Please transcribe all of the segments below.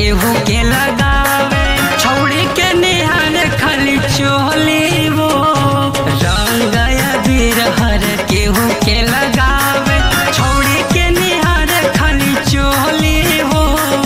केहू के लगावे छौड़ी के निहार खाली चोली वो रंग अबीर हर केहू के लगावे छौड़ी के निहार खाली चोली वो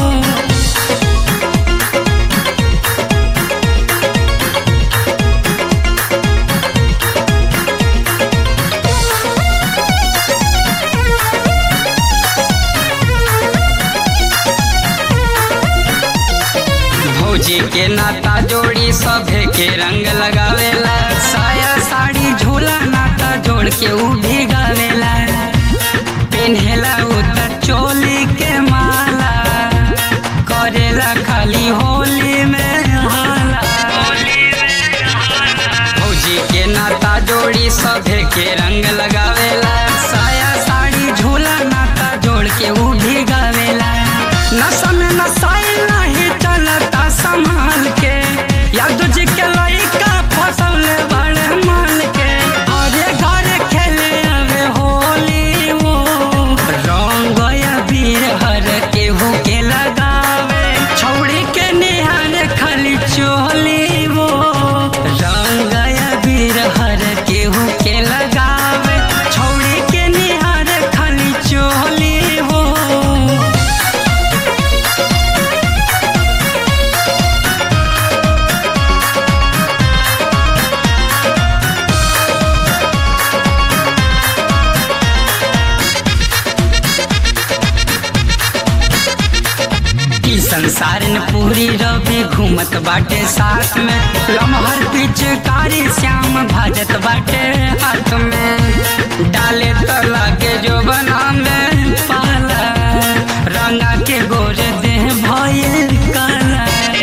भौजी के नाता जोड़ी सभे के रंग लगावेला साया साड़ी झोला नाता जोड़ के उ भी गावेला पेन्हेला उ त चोली के माला करेला खाली होली में हाला भौजी के नाता जोड़ी सभे के रंग लगावेला साया साड़ी झोला नाता जोड़ के उ भी गावेला नशा में नशाई नहीं चलता संभाल के यादव जी के लड़का फसल बड़े मान के अरे घर खेले अबे होली वो रंग अबीर हर केहू के लगावे छौड़ी के निहार खाली चोली वो रंग अबीर हर केहू के लगावे छौड़ी के निहार खाली चोली वो ई संसार न पूरी रवि घूमत बाटे साथ में लमहर पिचकारी श्याम भाजत बाटे हाथ में डाले तो लागे जो बना में पाला रंगा के गोरे देह भइल काला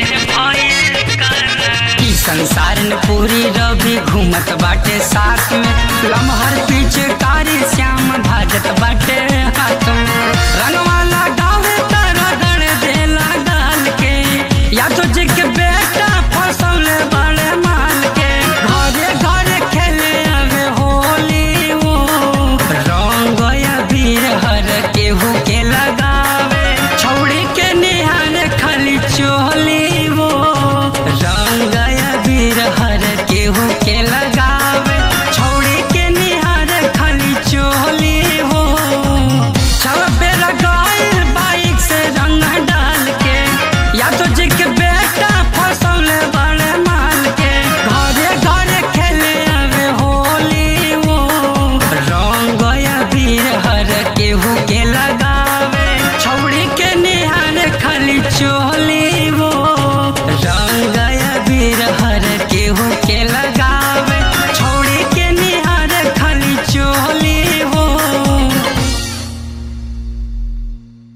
ई संसार न पूरी रवि घूमत बाटे साथ में लमहर पिचकारी श्याम भाजत बाटे हाथ